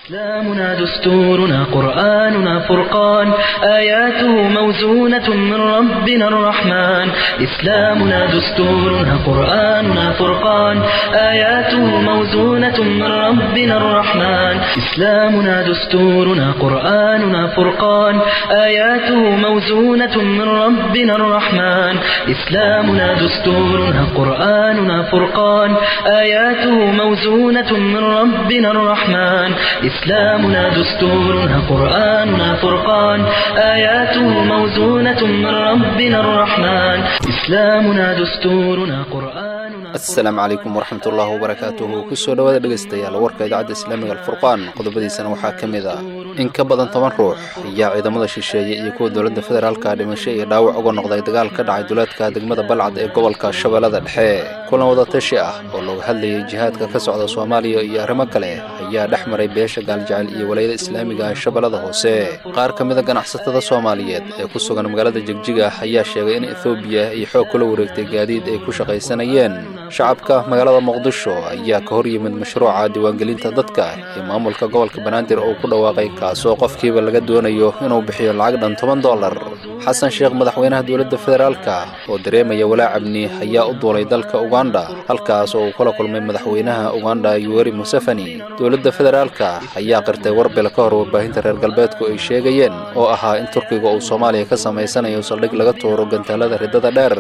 إسلامنا دستورنا قرآننا فرقان آياته موزونة من ربنا الرحمن إسلامنا دستورنا قرآننا فرقان آياته موزونة من ربنا الرحمن إسلامنا دستورنا قرآننا فرقان آياته موزونة من ربنا الرحمن إسلامنا دستورنا قرآننا فرقان آياته موزونة من ربنا الرحمن إسلامنا دستورنا قرآننا فرقان آياته موزونة من ربنا الرحمن إسلامنا دستورنا قرآننا asalaamu calaykum waraxmat ullaahi wabarakaatuhu kusoo dhowaada dhegaystayaal warka idaacadda islaamiga alfurqaan qodobadiisana waxaa ka mid ah in ka badan toban ruux ayaa ciidamada shisheeye iyo kuwa dowladda federaalka dhimasho iyo dhaawac uga noqday dagaal ka dhacay duleedka degmada balcad ee gobolka shabeellada dhexe kulan wadatashi ah oo looga hadlayay jihaadka ka socda soomaaliya iyo arrimo kale ayaa dhex maray beesha gaaljecel iyo walayada islaamiga ee shabeellada hoose qaar ka mida ganacsatada soomaaliyeed ee ku sugan magaalada jegjiga ayaa sheegay in ethoobiya ay xoog kula wareegtay gaadiid ay ku shaqaysanayeen shacabka magaalada muqdisho ayaa ka hor yimid mashruuca diiwaangelinta dadka ee maamulka gobolka banaadir oo ku dhawaaqay kaasoo qofkiiba laga doonayo inuu bixiyo lacag dhan toban dollar xasan sheekh madaxweynaha dowladda federaalka oo dareemaya walaacabni ayaa u duulay dalka uganda halkaas oo uu kula kulmay madaxweynaha uganda yuweri museveni dowladda federaalka ayaa qirtay warbel ka hor warbaahinta reer galbeedku ay sheegayeen oo ahaa in turkiga uu soomaaliya ka samaysanayo saldhig laga tuuro gantaalada riddada dheer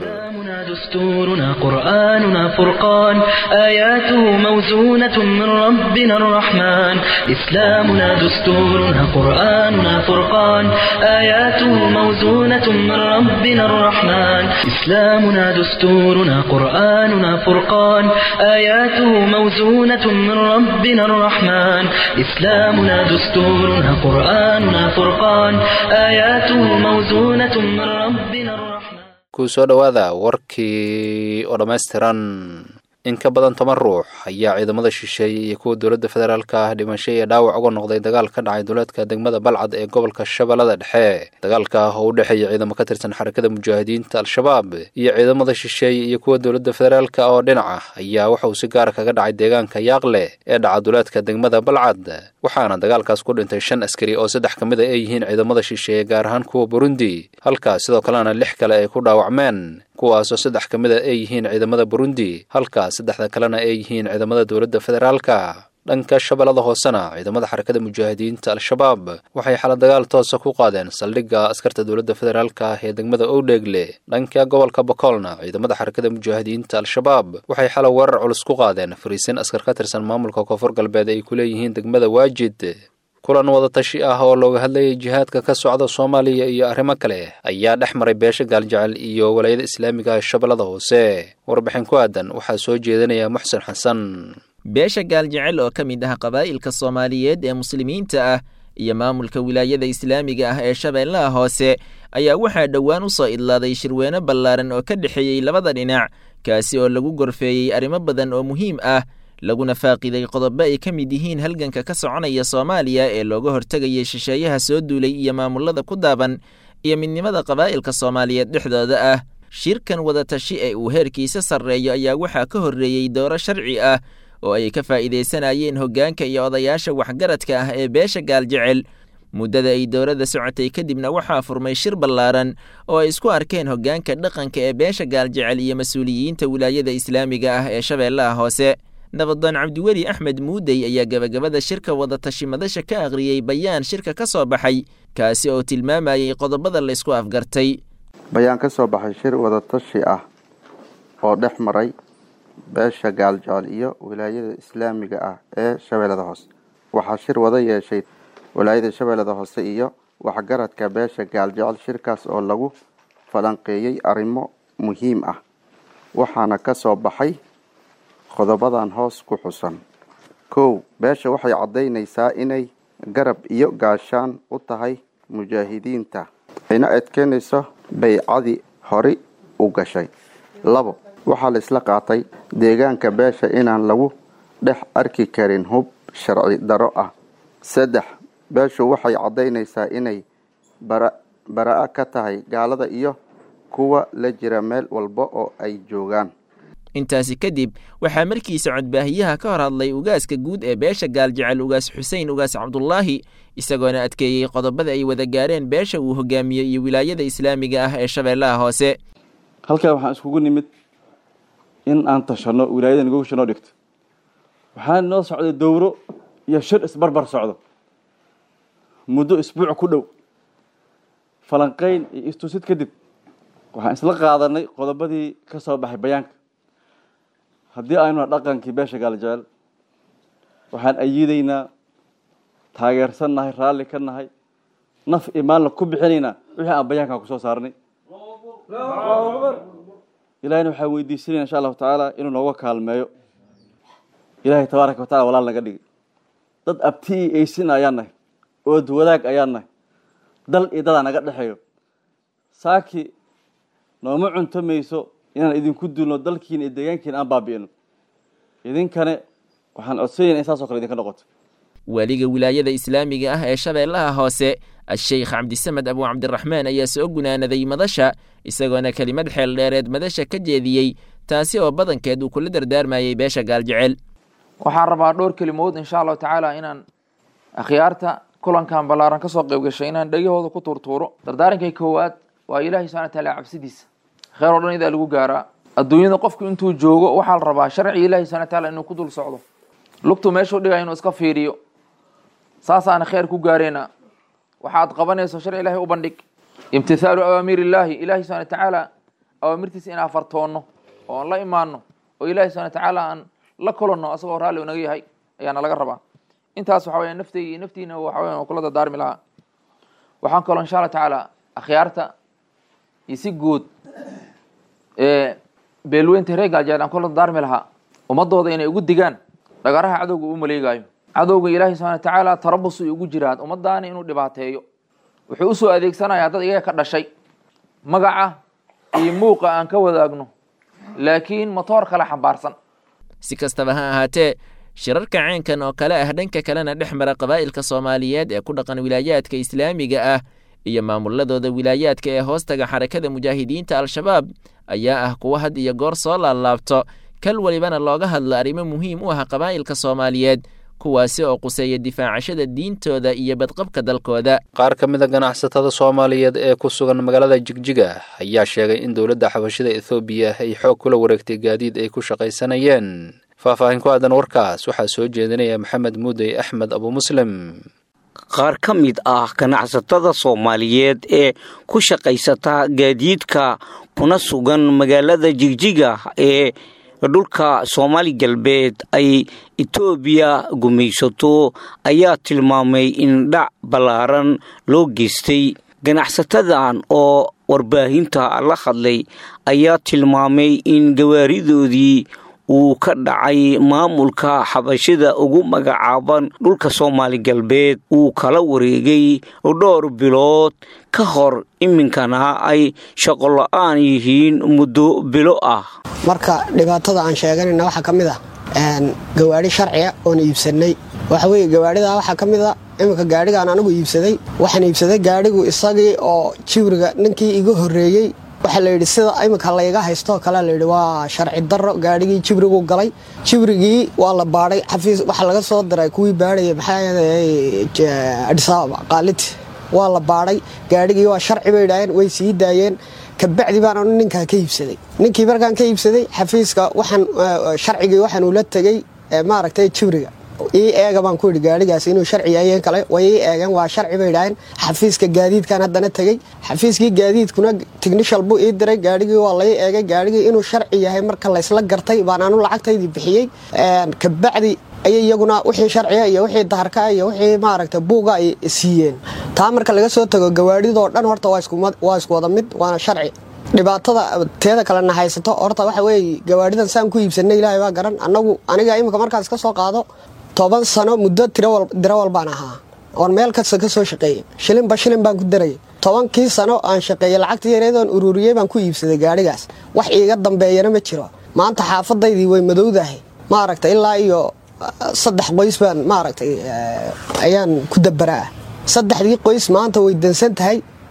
دستورنا قرآننا فرقان آياته موزونة من ربنا الرحمن إسلامنا دستورنا قرآننا فرقان آياته موزونة من ربنا الرحمن إسلامنا دستورنا قرآننا فرقان آياته موزونة من ربنا الرحمن إسلامنا دستورنا قرآننا فرقان آياته موزونة من ربنا الرحمن ku soo dhowaada warkii oo dhammaystiran in ka badan toban ruux ayaa ciidamada shisheeye iyo kuwa dowladda federaalka ah dhimasho iyo dhaawac uga noqday dagaal ka dhacay duleedka degmada balcad ee gobolka shabeellada dhexe dagaalka oo u dhexeeya ciidamo ka tirsan xarakada mujaahidiinta al-shabaab iyo ciidamada shisheeye iyo kuwa dowladda federaalka oo dhinaca ayaa waxauu si gaara kaga dhacay deegaanka yaaqle ee dhaca duleedka degmada balcad waxaana dagaalkaas ku dhintay shan askari oo saddex ka mid a ay yihiin ciidamada shisheeye gaar ahaan kuwa burundi halkaas sidoo kalena lix kale ay ku dhaawacmeen kuwaasoo saddex ka mid a ay yihiin ciidamada burundi halkaas saddexda kalena ay yihiin ciidamada dowladda federaalka dhanka shabeellada hoosena ciidamada xarakada mujaahidiinta al-shabaab waxay xala dagaal toosa ku qaadeen saldhigga askarta dowladda federaalka ah ee degmada owdheegle dhanka gobolka bokoolna ciidamada xarakada mujaahidiinta al-shabaab waxay xala weerar culus ku qaadeen fariisin askar ka tirsan maamulka koonfur galbeed ay ku leeyihiin degmada waajid kulan wadatashi ah oo looga hadlayay jihaadka ka socda soomaaliya iyo arrimo kale ayaa dhex maray beesha gaaljecel iyo walayada islaamiga shabeellada hoose warbixin ku aadan waxaa soo jeedinaya muxsen xasan beesha gaaljecel oo ka mid ah qabaa'ilka soomaaliyeed ee muslimiinta ah iyo maamulka wilaayada islaamiga ah ee shabeellaha hoose ayaa waxaa dhowaan u soo idlaaday shirweyne ballaaran oo ka dhexeeyey labada dhinac kaasi oo lagu gorfeeyey arrimo badan oo muhiim ah laguna faaqiday qodobo ay ka mid yihiin halganka ka soconaya soomaaliya ee looga hortegayay shisheeyaha soo duulay iyo maamulada ku daaban iyo midnimada qabaa'ilka soomaaliyeed dhexdooda ah shirkan wadatashi ee uu heerkiisa sarreeyo ayaa waxaa ka horreeyey dooro sharci ah oo ay ka faa'iidaysanayeen hoggaanka iyo odayaasha waxgaradka ah ee beesha gaaljecel muddada ay dowladda socotay kadibna waxaa furmay shir ballaaran oo ay isku arkeen hoggaanka dhaqanka ee beesha gaaljecel iyo mas-uuliyiinta wilaayada islaamiga ah ee shabeellaha hoose nabadoon cabdiweli axmed muudey ayaa gebagabada shirka wadatashi madasha ka akhriyey bayaan shirka ka soo baxay kaasi oo tilmaamayey qodobada laysku afgartay bayaan ka soo baxay shir wadatashi ah oo dhex maray beesha gaaljecel iyo wilaayada islaamiga ah ee shabeellada hoose waxaa shir wada yeeshay wilaayada shabeellada hoose iyo waxgaradka beesha gaaljecel shirkaas oo lagu falanqeeyey arrimo muhiim ah waxaana ka soo baxay qodobadan hoos ku xusan kow beesha waxay caddaynaysaa inay garab iyo gaashaan u tahay mujaahidiinta ayna adkeynayso baycadii hore u gashay labo waxaa la isla qaatay deegaanka beesha inaan lagu dhex arki karin hub sharci daro ah saddex beeshu waxay caddaynaysaa inay bara-a ka tahay gaalada iyo kuwa la jira meel walba oo ay joogaan intaasi kadib waxaa markiisa codbaahiyaha ka hor hadlay ugaaska guud ee beesha gaaljecel ugaas xuseen ugaas cabdulaahi isagoona adkeeyey qodobada ay wada gaareen beesha uu hogaamiyey iyo wilaayada islaamiga ah ee shabeellaha hoose halkaa waxaan iskugu nimid in aan tashanno wilaayada nagogosha noo dhigto waxaa noo socday dowro iyo shir isbarbar socdo muddo isbuuc ku dhow falanqayn iyo istusid kadib waxaan isla qaadanay qodobadii ka soo baxay bayaanka haddii aynuna dhaqankii beesha gaaljecel waxaan ayiidaynaa taageersan nahay raalli ka nahay naf iyo maalna ku bixinaynaa wixii aan bayaankan ku soo saarnay ilahayna waxaan weydiisanayna insha allahu tacaala inuu nooga kaalmeeyo ilaahay tabaaraka wa tacala walaal naga dhigi dad abti iyo eysin ayaan nahay ood wadaag ayaan nahay dal iyo dadaa naga dhexeeyo saaki nooma cunto mayso inaan idinku dulno dalkiina iyo deegaankiina aan baabi'ino idinkane waxaan codsanayna in saasoo kale idinka noqoto waaliga wilaayada islaamiga ah ee shabeellaha hoose a-sheykh cabdisamed abu cabdiraxmaan ayaa soo gunaanaday madasha isagoona kelimad xeel dheereed madasha ka jeediyey taasi oo badankeed uu kula dardaarmayey beesha gaaljecel waxaan rabaa dhowr kelimood insha allahu tacaala inaan akhyaarta kulankan ballaaran kasoo qayb gashay inaan dhegahooda ku tuurtuuro dardaarankay koowaad waa ilaahay subxana wataala cabsidiisa kheer oo dhan idaa lagu gaaraa adduunyada qofku intuu joogo waxaa la rabaa sharciga ilahi subxana wataala inuu ku dul socdo lugtu meeshuu dhigaya inuu iska fiiriyo saasaana kheer ku gaareyna waxaad qabanayso sharci ilahay u bandhig imtithaalu awaamiir illaahi ilahi subxana watacaala awaamirtiisa inaan fartoonno oo aan la imaano oo ilahi subxana watacaala aan la kulanno asagoo raalli unaga yahay ayaana laga rabaa intaas waxa weya naftayga iyo naftiina waxa weya kula dardaarmi lahaa waxaan kaloo insha allah tacaala akhyaarta iyo si guud beelweynta reer gaaljeel aan kula dardaarmi lahaa ummadooda inay ugu digaan dhagaraha cadowga u maleegaayo cadowga ilaahay subxana watacaala tarabus ay ugu jiraan ummadaani inuu dhibaateeyo wuxuu usoo adeegsanayaa dad iyaga ka dhashay magaca iyo muuqa aan ka wadaagno laakiin motoor kale xambaarsan si kastaba ha ahaatee shirarka ceenkan oo kale ah dhanka kalena dhex mara qabaa'ilka soomaaliyeed ee ku dhaqan wilaayaadka islaamiga ah iyo maamuladooda wilaayaadka ee hoostaga xarakada mujaahidiinta al-shabaab ayaa ah kuwa had iyo goor soo laablaabto kal welibana looga hadlo arrimo muhiim u ah qabaa'ilka soomaaliyeed kuwaasi oo quseeya difaacashada diintooda iyo badqabka dalkooda qaar ka mid a ganacsatada soomaaliyeed ee ku sugan magaalada jigjiga ayaa sheegay in dowladda xabashida ethoobiya ay xoog kula wareegtay gaadiid ay ku shaqaysanayeen faahfaahin ku aadan warkaas waxaa soo jeedinaya maxamed muudey axmed abumuslim qaar ka mid ah ganacsatada soomaaliyeed ee ku shaqaysata gaadiidka kuna sugan magaalada jigjiga ee dhulka soomaali galbeed ay etoobiya gumaysato ayaa tilmaamay in dhac ballaaran loo geystay ganacsatadan oo warbaahinta la hadlay ayaa tilmaamay in gawaaridoodii uu ka dhacay maamulka xabashida ugu magacaaban dhulka soomaali galbeed uu kala wareegay dhowr bilood ka hor iminkana ay shaqola-aan yihiin muddo bilo ah marka dhibaatada aan sheeganayna waxaa ka mid ah gawaadhi sharciga oon iibsanay waxa weye gawaadhida waxaa ka mid a iminka gaadhigaan anigu iibsaday waxaan iibsaday gaadhigu isagii oo jibriga ninkii iga horreeyey waxaa layidhi sida iminka layga haystoo kale layidhi waa sharci daro gaadhigii jibrigu galay jibrigii waa la baadhay xafiis waxaa laga soo diray kuwii baadhaya maxaa adhisaababa qaaliti waa la baadhay gaadhigii waa sharci bay idhaaheen way sii daayeen kabacdi baan anu ninkaa ka iibsaday ninkii markaan ka iibsaday xafiiska waxaan sharcigii waxaan ula tegey maaragtay jibriga ii eega baan ku yidhi gaadhigaas inuu sharci yahayen kale way ii eegeen waa sharci bay idhaaheen xafiiska gaadiidkan haddana tegey xafiiskii gaadiidkuna tignishal buu ii diray gaadhigii waa lai eegay gaadhigii inuu sharci yahay marka laysla gartay baan anu lacagtaydii bixiyey kabacdi ayay iyaguna wixii sharciga iyo wixii daharka iyo wixii maaragta buuga ay siiyeen taa marka laga soo tago gawaadhidoo dhan horta waa isku wada mid waana sharci dhibaatada teeda kalena haysato horta waxa weeye gawaadhidan saan ku iibsanay ilaahay baa garan annagu aniga iminka markaas ka soo qaado toban sano muddo diro walbaan ahaa oon meel kasta ka soo shaqeeyey shilinba shilin baan ku darayay tobankii sano aan shaqeeyey lacagta yareedoon ururiyey baan ku iibsaday gaadhigaas wax iiga dambeeyana ma jiro maanta xaafadaydii way madowdahay maaragta ilaa iyo saddex qoys baan maaragtay ayaan ku dabaraa saddexdii qoys maanta way dansan tahay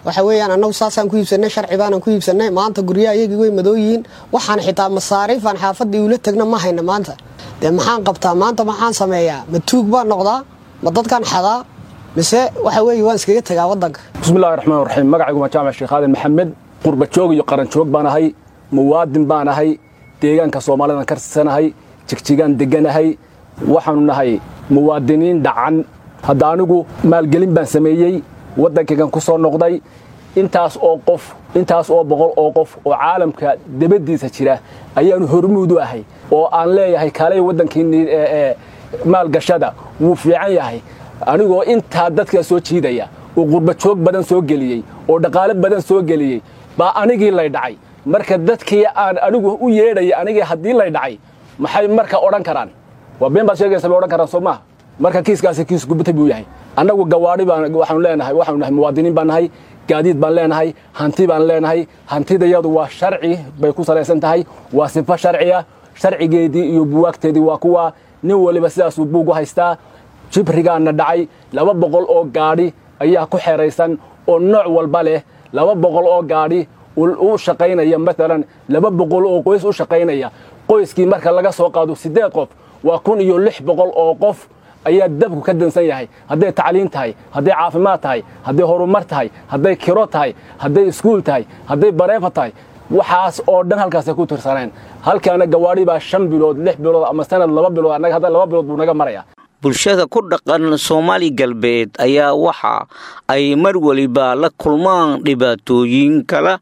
waxa weeyaan annagu saasaan ku iibsanay sharci baanaan ku iibsanay maanta guryaha iyagii way madooyihiin waxaan xitaa masaariifaan xaafadii ula tegna ma hayna maanta dee maxaan qabtaa maanta maxaan sameeyaa ma tuug baan noqdaa ma dadkaan xadaa mise waxa weeye waan iskaga tegaa waddanka bismillahi raxmaan raxiim magacaygu waa jaamac sheekh aadan maxamed qurba joog iyo qaran joog baan ahay muwaadin baan ahay deegaanka soomaalidan karsanahay jigjigaan deganahay waxaanu nahay muwaadiniin dhacan hadda anigu maalgelin baan sameeyey waddankaygan ku soo noqday intaas oo qof intaas oo boqol oo qof oo caalamka debaddiisa jira ayaanu hormuud u ahay oo aan leeyahay kaalay waddankiinni maalgashada wuu fiican yahay anigoo intaa dadka soo jiidaya oo qurba joog badan soo geliyey oo dhaqaale badan soo geliyey baa anigii lay dhacay marka dadkii aan anigu u yeedhaya anigii haddii lay dhacay maxay marka odhan karaan waa been baad sheegaysa bay odhan karaan soo maaha marka kiiskaasi kiis gubtay buu yahay annagu gawaadhi baan waxaanu leenahay waxaanu nahay muwaadiniin baan nahay gaadiid baan leenahay hanti baan leenahay hantidayadu waa sharci bay ku salaysan tahay waa sifo sharciya sharcigeedii iyo buwaagteedii waa kuwa nin waliba sidaasuu buugu haystaa jibrigaana dhacay laba boqol oo gaadhi ayaa ku xeraysan oo nooc walba leh laba boqol oo gaadhi u shaqaynaya maalan laba boqol oo qoys u shaqaynaya qoyskii marka laga soo qaado siddeed qof waa kun iyo lix boqol oo qof ayaa dabku ka dansan yahay hadday tacliin tahay hadday caafimaad tahay hadday horumar tahay hadday kiro tahay hadday iskuul tahay hadday bareefa tahay waxaas oo dhan halkaasay ku tirsaneen halkaana gawaadhi baa shan bilood lix bilood ama sanad laba bilood annaga hadda laba bilood buu naga maraya bulshada ku dhaqan soomaali galbeed ayaa waxa ay mar weliba la kulmaan dhibaatooyin kala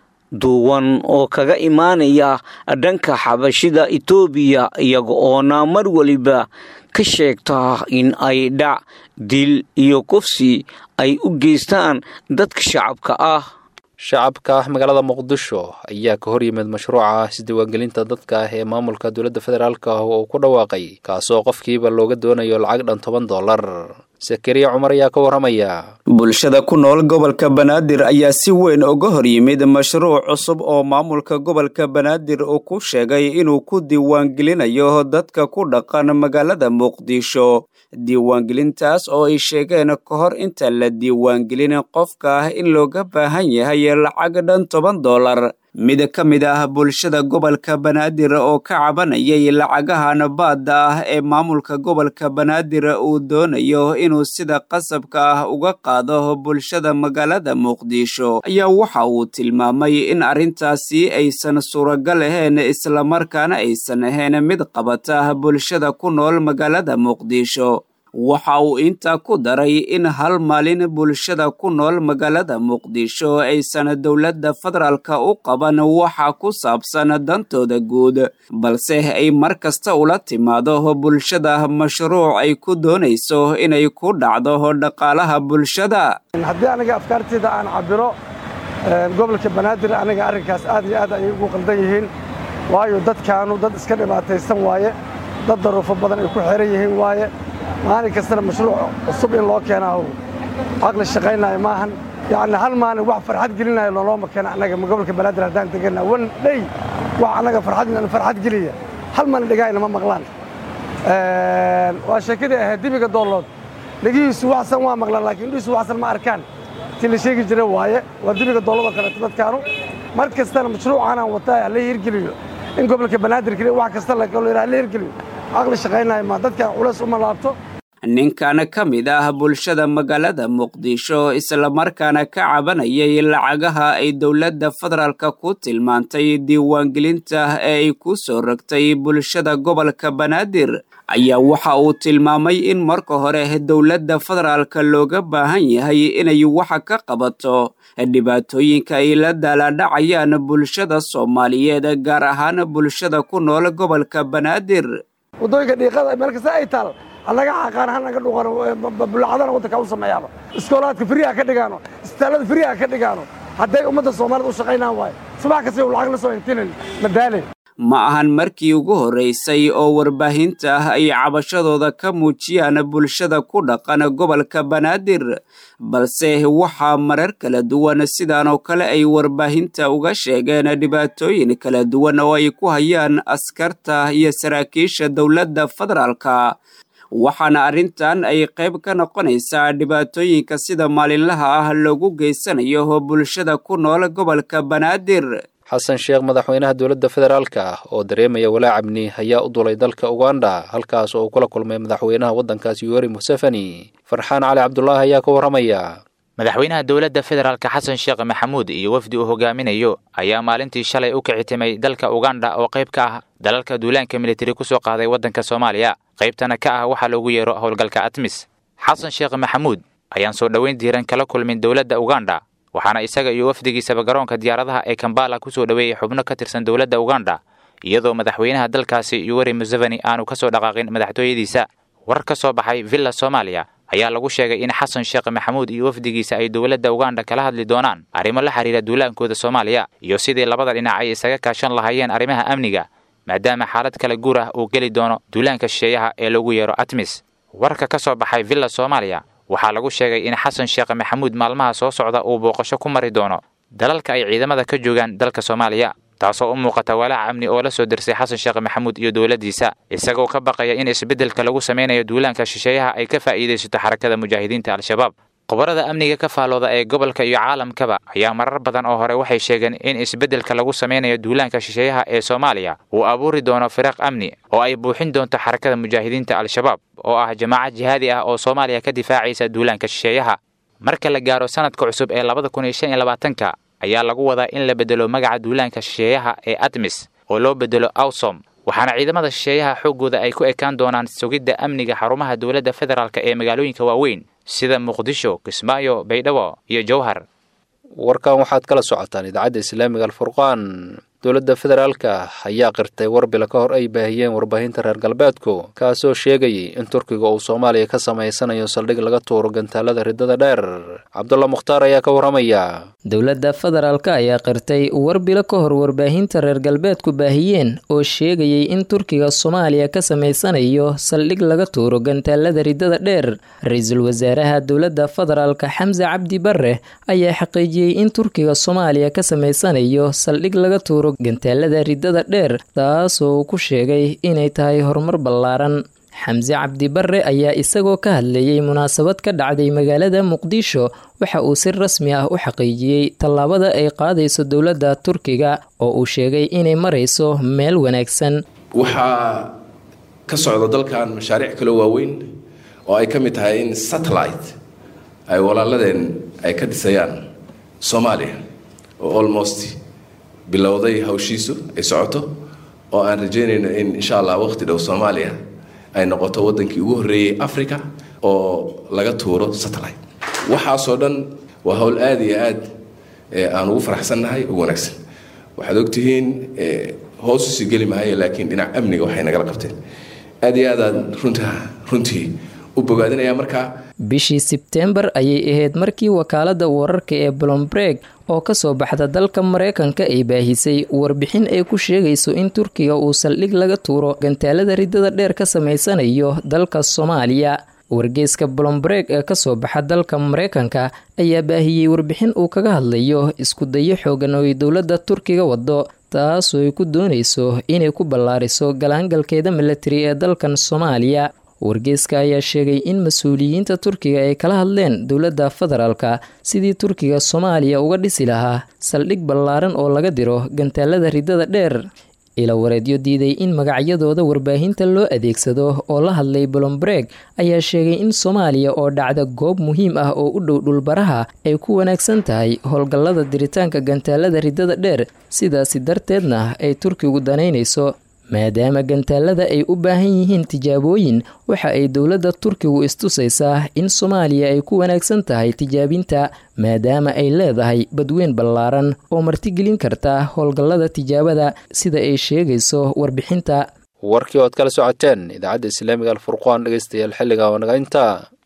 duwan oo kaga imaanaya dhanka xabashida etoobiya iyaga oona mar weliba ka sheegta in ay dhac dil iyo kufsi ay u geystaan dadka shacabka ah shacabka magaalada muqdisho ayaa ka hor yimid mashruuca isdiiwaangelinta dadka ah ee maamulka dowladda federaalk ah oo ku dhawaaqay kaasoo qofkiiba looga doonayo lacag dhan toban dollar sakariya cumar ayaa ka warramaya bulshada ku nool gobolka banaadir ayaa si weyn uga hor yimid mashruuc cusub oo maamulka gobolka banaadir uu ku sheegay inuu ku diiwaangelinayo dadka ku dhaqan magaalada muqdisho diiwaangelintaas oo ay sheegeen ka hor inta la diiwaangelin qofka ah in looga baahan yahay lacag dhan toban dollar mid ka mid ah bulshada gobolka banaadir oo ka cabanayay lacagahan baadda ah ee maamulka gobolka banaadir uu doonayo inuu sida qasabka ah uga qaado bulshada magaalada muqdisho ayaa waxa uu tilmaamay in arrintaasi aysan suuragal ahayn islamarkaana aysan ahayn mid qabata bulshada ku nool magaalada muqdisho waxa uu intaa ku daray in hal maalin bulshada ku nool magaalada muqdisho aysan dowladda federaalka u qaban waxa ku saabsan dantooda guud balse ay mar kasta ula timaado bulshada mashruuc ay ku doonayso inay ku dhacdo dhaqaalaha bulshada haddii aniga afkaarteyda aan cabiro gobolka banaadir aniga arrinkaas aad iyo aad ayay ugu qaldan yihiin waayo dadkaanu dad iska dhibaataysan waaye dad daruufo badan ay ku xeran yihiin waaye maalin kastana mashruuc cusub in loo keenaa caqli shaqaynaayo maahan yacni hal maalin wax farxad gelinayo loolooma keena annaga gobolka banaadir haddaan deganna wan dhey wax annaga farxad farxad geliya hal maalin dhegahayna ma maqlaan waa sheekadii ahayd dibiga doollood dhegihiisu waxsan waa maqlaan laakiin indhihiisu waxsan ma arkaan ti la sheegi jira waaye waa dibiga doolladoo kaleeto dadkaanu mar kastana mashruucaanaan wataa la hirgeliyo in gobolka banaadir keliya wax kasta la hirgeliyo caqli shaqaynayo ma dadkan culays uma laabto ninkan ka mid ah bulshada magaalada muqdisho islamarkaana ka cabanayay lacagaha ay dowladda federaalka ku tilmaantay diiwaangelinta ee ay ku soo rogtay bulshada gobolka banaadir ayaa waxa uu tilmaamay in marka hore dowladda federaalka looga baahan yahay inay waxa ka qabato dhibaatooyinka ay la daaladhacayaan bulshada soomaaliyeed gaar ahaan bulshada ku nool gobolka banaadir waddooyinka dhiiqada meel kasta ay taal hanaga xaqaan hanaga dhuqano bulacadana waddanka u sameeyaaba iskoolaadka firiha ka dhigaano isbitaallada firiha ka dhigaano hadday ummadda soomaalida u shaqaynaan waayo subax kasta lacag la soo intinin madaale ma ahan markii ugu horraysay oo warbaahinta ah ay cabashadooda ka muujiyaan bulshada ku dhaqan gobolka banaadir balse waxaa marar kala duwan sidaan oo kale ay warbaahinta uga sheegeen dhibaatooyin kala duwan oo ay ku hayaan askarta iyo saraakiisha dowladda federaalka waxaana arrintan ay qayb ka noqonaysaa dhibaatooyinka sida maalinlaha ah loogu geysanayo bulshada ku nool gobolka banaadir xasan sheekh madaxweynaha dowladda federaalka ah oo dareemaya walaac amni ayaa u dulay dalka uganda halkaas oo uu kula kulmay madaxweynaha waddankaas yoweri museveni farxaan cali cabdulaahi ayaa ka warramaya madaxweynaha dowladda federaalka xasan sheekh maxamuud iyo wafdi uu hogaaminayo ayaa maalintii shalay u kicitimay dalka uganda oo qayb ka ah dalalka duulaanka militari ku soo qaaday waddanka soomaaliya qaybtana ka ah waxaa loogu yeero howlgalka atmis xasan sheekh maxamuud ayaan soo dhoweyn diiran kala kulmin dowladda uganda waxaana isaga iyo wafdigiisaba garoonka diyaaradaha ee kambala ku soo dhoweeyey xubno ka tirsan dowladda uganda iyadoo madaxweynaha dalkaasi yoweri museveni aanu ka soo dhaqaaqin madaxtooyadiisa war ka soo baxay villa soomaaliya ayaa lagu sheegay in xasan sheekh maxamuud iyo wafdigiisa ay dowladda uganda kala hadli doonaan arrimo la xiriira duulaankooda soomaaliya iyo sidii labada dhinac ay isaga kaashan lahaayeen arrimaha amniga maadaama xaalad kala guur ah uu geli doono duulaanka shisheeyaha ee lagu yeero atmis warka ka soo baxay villa soomaaliya waxaa lagu sheegay in xasan sheekh maxamuud maalmaha soo socda uu booqasho ku mari doono dalalka ay ciidamada ka joogaan dalka soomaaliya taasoo u muuqata walaac amni oo la soo dersay xasan sheekh maxamuud iyo dowladdiisa isagoo ka baqaya in isbeddelka lagu samaynayo duulaanka shisheeyaha ay ka faa'iidaysato xarakada mujaahidiinta al-shabaab khubarada amniga ka faalooda ee gobolka iyo caalamkaba ayaa marar badan oo hore waxay sheegeen in isbeddelka lagu samaynayo duulaanka shisheeyaha ee soomaaliya uu abuuri doono firaaq amni oo ay buuxin doonto xarakada mujaahidiinta al-shabaab oo ah jamaacad jihaadi ah oo soomaaliya ka difaacaysa duulaanka shisheeyaha marka la gaaro sanadka cusub ee labada kun iyo shan iyo labaatanka ayaa lagu wadaa in la bedelo magaca duulaanka shisheeyaha ee atmis oo loo bedelo awsom waxaana ciidamada shisheeyaha xooggooda ay ku ekaan doonaan sugidda amniga xarumaha dowladda federaalk ee magaalooyinka waaweyn sida muqdisho kismaayo baydhabo iyo jowhar warkan waxaad kala socotaan idaacadda islaamiga alfurqaan dowladda federaalka ayaa qirtay warbila ka hor ay baahiyeen warbaahinta reer galbeedku kaasoo sheegayay in turkiga uu soomaaliya ka samaysanayo saldhig laga tuuro gantaalada riddada dheer cabdulla mukhtaar ayaa ka warramaya dowladda federaalka ayaa qirtay warbilo ka hor warbaahinta reer galbeedku baahiyeen oo sheegayay in turkiga soomaaliya ka samaysanayo saldhig laga tuuro gantaalada riddada dheer ra-iisul wasaaraha dowladda federaalka xamse cabdi bare ayaa xaqiijiyey in turkiga soomaaliya ka samaysanayo saldhig laga tuuro gantaalada riddada dheer taasoo uu ku sheegay inay tahay horumar ballaaran xamse cabdi bare ayaa isagoo ka hadlayay munaasabad ka dhacday magaalada muqdisho waxa uu si rasmi ah u xaqiijiyey tallaabada ay qaadayso dowladda turkiga oo uu sheegay inay marayso meel wanaagsan waxaa ka socda dalkan mashaariic kaloo waaweyn oo ay ka mid tahay in satellite ay walaaladeen ay ka dhisayaan soomaaliya oo almost bilowday hawshiisu ay socoto oo aan rajeynayno in insha allah waqti dhow soomaaliya ay noqoto wadankii ugu horreeyey africa oo laga tuuro satellite waxaasoo dhan waa howl aada iyo aad aan ugu faraxsannahay ugu wanaagsan waxaad ogtihiin hoos usii geli maayo laakiin dhinac amniga waxay nagala qabteen aada iyo aadaan runta runtii u bogaadinaya markaa bishii sebteembar ayay ahayd markii wakaalada wararka ee blombreg oo kasoo baxda dalka mareykanka ay baahisay warbixin ay ku sheegayso in turkiga uu saldhig laga tuuro gantaalada riddada dheer ka samaysanayo dalka soomaaliya wargeyska blombreg ee kasoo baxa dalka mareykanka ayaa baahiyey warbixin uu kaga hadlayo isku dayo xoogan oo ay dowladda turkiga wado taasoo ay ku doonayso inay ku ballaariso galaangalkeeda milatari ee dalkan soomaaliya wargeyska ayaa sheegay in mas-uuliyiinta turkiga ay kala hadleen dowladda federaalka sidii turkiga soomaaliya uga dhisi lahaa saldhig ballaaran oo laga diro gantaalada riddada dheer ila wareedyo diiday in magacyadooda warbaahinta loo adeegsado oo la hadlay blombreg ayaa sheegay in soomaaliya oo dhacda goob muhiim ah oo u dhow dhulbaraha ay ku wanaagsan tahay howlgallada diritaanka gantaalada riddada dheer sidaasi darteedna ay turkigu danaynayso maadaama gantaalada ay u baahan yihiin tijaabooyin waxa ay dowladda turkigu istusaysaa in soomaaliya ay ku wanaagsan tahay tijaabinta maadaama ay leedahay badweyn ballaaran oo martigelin karta howlgallada tijaabada sida ay sheegayso warbixinta warkii ood kala socoteen idaacadda islaamiga alfurqaan dhegeystayaal xilliga oo naga intaa